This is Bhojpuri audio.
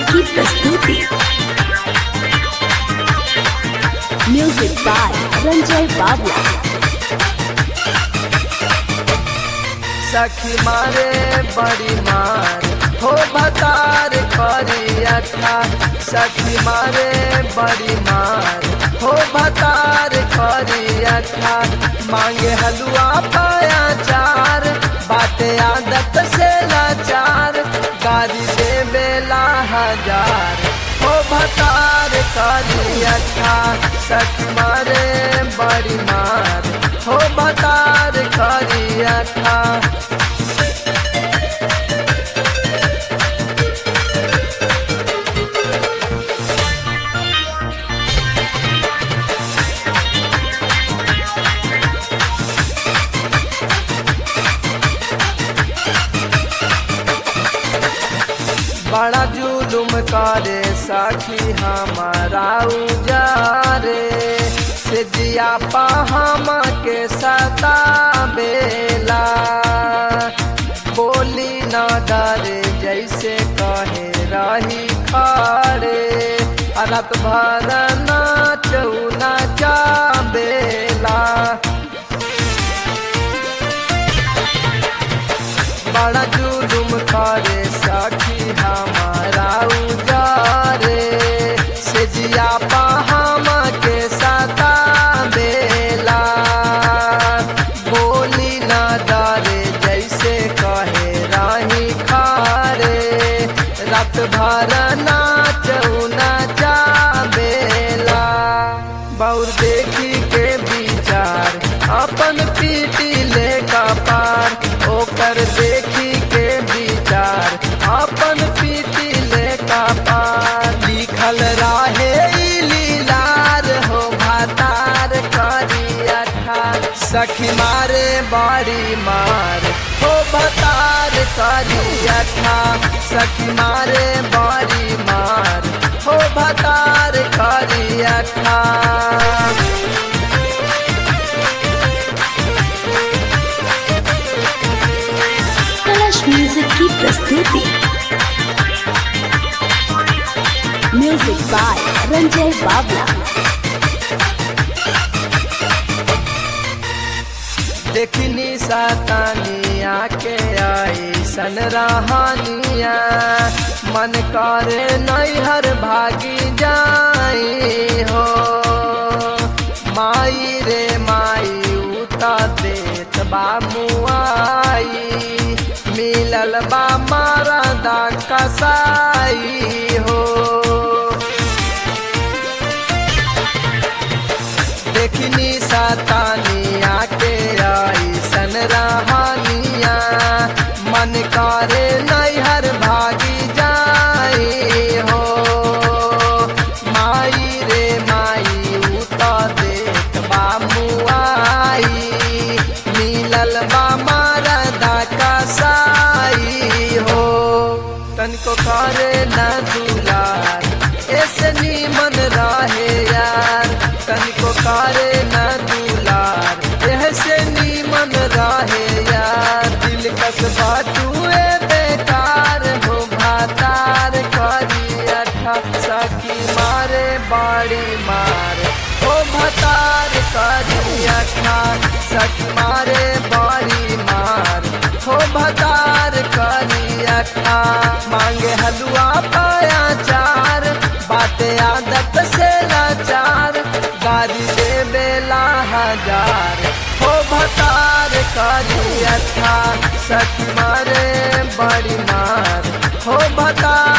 की प्रस्तुति म्यूजिक बाय रंजय बाबला सखी मारे बड़ी मार हो भतार करी अठा सखी मारे बड़ी मार हो भतार करी अठा मांगे हलवा पाया चार बाटे आदत से लाचार गाड़ी दे बेला हजार हो भतार करी अठा सखी मारे बड़ी मार हो भतार करी अठा बड़ा जुलुम करे सखी हमारा उजारे से जिया पाहम के सता बेला बोली न डरे जैसे कहे रही खारे रात भर नाचू नाचा बेला बड़ा जुलुम करे सखी हमारा उजारे से जिया पाहम के सता बेला बोली न डरे जैसे कहे राही खारे रात भर नाचू नाचा बेला बौर देखी के विचार अपन पीटी ले का पार ओकर देखी के विचार अपन पीटी ले का पार लिखल रहे ई लीलार हो भातार करी अठा सखी मारे बाड़ी मार हो भतार करी अठा सखी मारे बाड़ी मार हो भतार करी अठा कलश म्यूजिक की प्रस्तुति म्यूजिक बाय रंजय बाबला देखनी सातानिया के आई सन रहानिया मन करे नैहर भागी जाई हो माई रे माई उता देत बा मुआई मिलल बा मारा दा कसाई हो देखनी सातानिया के आई सन रहानिया मन करे नैहर भागी जाई हो माई रे माई उता देत बा मुआई मिलल बा मारदा कसाई हो तनिको करे न दुलार ऐसे नीमन रहे यार तनिको करे न दुलार ऐसे नीमन रहे यार दिल कस बाटुए बेकार हो भातार करी अठा सखी मारे बाड़ी मार हो भतार करी अठा सखी मारे बाड़ी मार हो भतार करी अठा मांगे हलवा पाया चार बाते आदत से लाचार गाड़ी दे बेला हजार हो भतार करी अठा सखी मारे बड़ी मार हो भतार